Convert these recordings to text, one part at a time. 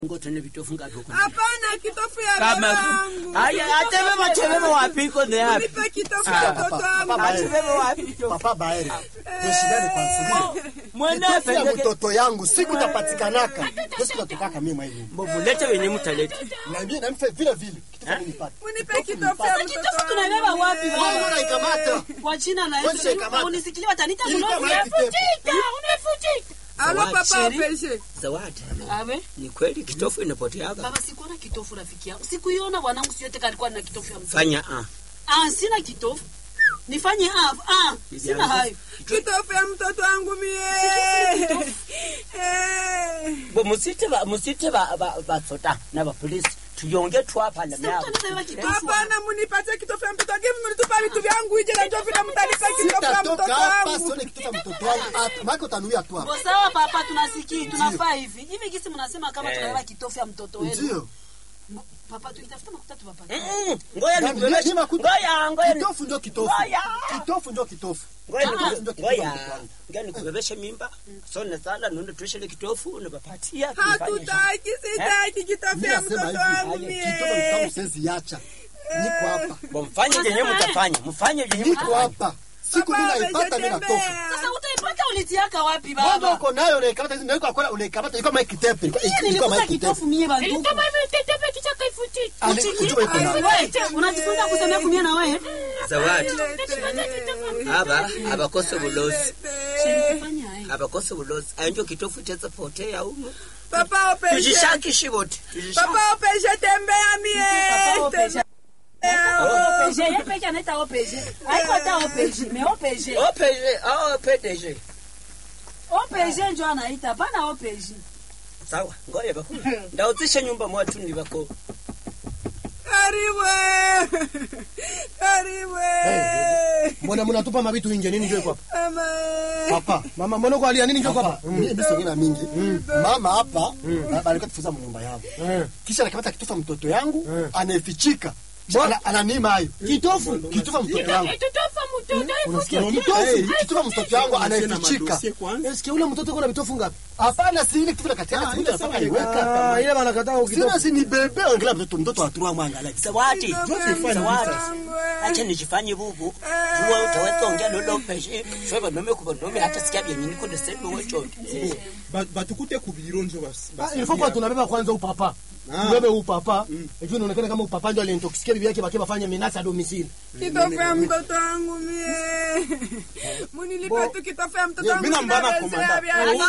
ngotone vitofu ngapi huko? Hapana, kitofu ya Kama baba wangu. haya atebe machebebe wapi iko ne hapi? Nipe kitofu ya mtoto wangu. Atebebe wapi to? Papa Baere, tushindane kwa siri. Mwana Kitofu ya pendeke. mtoto yangu siku tapatikanaka. Siku tatokaka mimi mwenyewe. Mbovu lete wenye mtaleta. Na mimi namfe vile vile. Kitofu nipate. Unipe kitofu ya mtoto Kitofu wangu. tunabeba wapi Wewe baba? unaikamata. Kwa jina la Wewe Yesu. shika Unisikilie watanita Ilikuwa mnofu. mahali kipepo. Unafutika. Alo papa Sheri. opeshe. Zawadi. Abe. Ni kweli kitofu inapoteaga. Baba sikuona kitofu rafiki yangu. Sikuiona bwanangu siyote kalikuwa na kitofu ya mtoto. Fanya ah. Ah, sina kitofu. Nifanye ah, ah, sina hayo. Kitofu ya mtoto wangu mie. Eh. Bo musite ba musite ba ba ba sota na ba police. Tuyonge twapa na Sasa myabo. tunabeba kitofu. Hapana, munipatie kitofu ya mtoto wangu. Hivi mlitupa vitu vyangu ije na ndio vile mtanipa kitofu ya Sitatoka mtoto hapa wangu. sione kitofu ya mtoto wangu. Hapa mako tanuia tu hapa. Bo sawa papa tunasikia tunafaa hivi. Hivi gisi mnasema kama Eh. tunabeba kitofu ya mtoto wenu. Ndio. Bo- Papa tukitafuta makuta tu papa. Mm, Ngoja Na nikubebeshe. mimi nakuta- Ngoja ngoja. ni- Kitofu ndio kitofu. Ngoja. Kitofu ndio kitofu. Ngoja Ah, niku- ndio kitofu ngoja. ya mtoto wangu. Ngoja nikubebeshe mimba. So na sala nundo tushele kitofu unapapatia. tufanye Hatutaki, sitaki kitofu Mimi ya nasema mtoto wangu hivi. Kitofu ya mtoto wangu mie. siwezi acha. Niko hapa. Bo mfanye yenyewe mtafanya. Mfanye yenyewe Niko mtafanya. hapa. Siku mimi Papa naipata mimi natoka. ameshatembea. Sasa utaipata ulitiaka wapi Baba baba? uko nayo unaikamata hizi ndio kwa unaikamata iko mai kitepe. Iko Mimi iko nilikuta mai kitepe. kitofu mie banduku. Ali ujue iko nayo. Wewe unajifunza kusemea kumia na wewe? Zawadi. Aba abakose bulozi. Fanya haya. Abakose bulozi. Ayo kitofu cheza potea umu. Papa opeshe. Tujishaki bote. Tujishaki. Papa opeshe tembea mie. Papa opeshe. Tembea. OPG, yeye peke anaita OPG. Haiko hata OPG, mais OPG. OPG, oh PDG. OPG ndio anaita, hapana OPG. Sawa, ngoja bakulu. Ndauzisha nyumba mwatu ni bako. Karibu. Karibu. Mbona mnatupa mabitu nje nini njoo hapa? Mama. Papa, mama mbona uko alia nini njoo hapa? Mimi ndio sina mingi. Mama hapa baba alikuwa tufuza nyumba yangu. Kisha anakamata kitofu ya mtoto yangu, anaifichika. Ana- Ananima hayo. Kitofu, kitofu ya mtoto yangu. Unasikia? Kitofu, kitofu ya mtoto yangu anaifichika. Eske ule mtoto kuna vitofu ngapi? Hapana, si ile kitofu la kati yake, ile mpaka iweka. Ah, ile wanakataa ukitofu. Sina si ni bebe, angalia mtoto mtoto atua mwanga like. Zawadi. Zawadi. Acha nijifanye bubu. Jua utaweza ongea lolo peshe. Shweba nome kuba nome hata sikia vyenye niko desebe wecho. Ba- batukute ku biro njo bas- Ah, basi- ilifaa kuwa tunabeba kwanza upapa. Ah. Ubebe upapa. Ejua inaonekana kama upapa ndio alinitoksikia bibi yake bakia bafanye menasa ya domicile. Kitofu ya mtoto wangu mie. Munilipe tu kitofu ya mtoto Ye, wangu. mina mbana Sina komanda. vya Hayo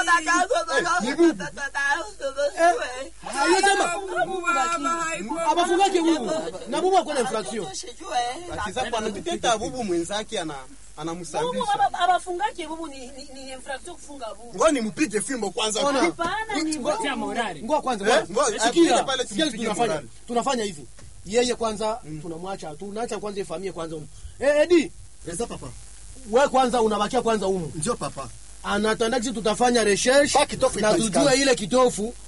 jamaa. Mungu baba, haiko. Abafungake huyu. Na bubu akona infraction. Akiza kwa anatuteta bubu mwenzake ana Bubu anamsambisha baba abafungake bubu ni ni, ni infraction kufunga bubu. ngoni mpige fimbo kwanza Ona. Hapana ni bubu. Ngoa kwanza. Eh, ngoa. ngoja, Sikia, apige pale sikia tumpige tunafanya. morali. Tunafanya hivi. Yeye kwanza tunamwacha, tunaacha kwanza ifamie kwanza huko. Eh, Edi, Eza papa. wewe kwanza unabakia kwanza huko. Ndio papa. Anatanda sisi tutafanya research Pa kitofu na ipatikane. tujue ile kitofu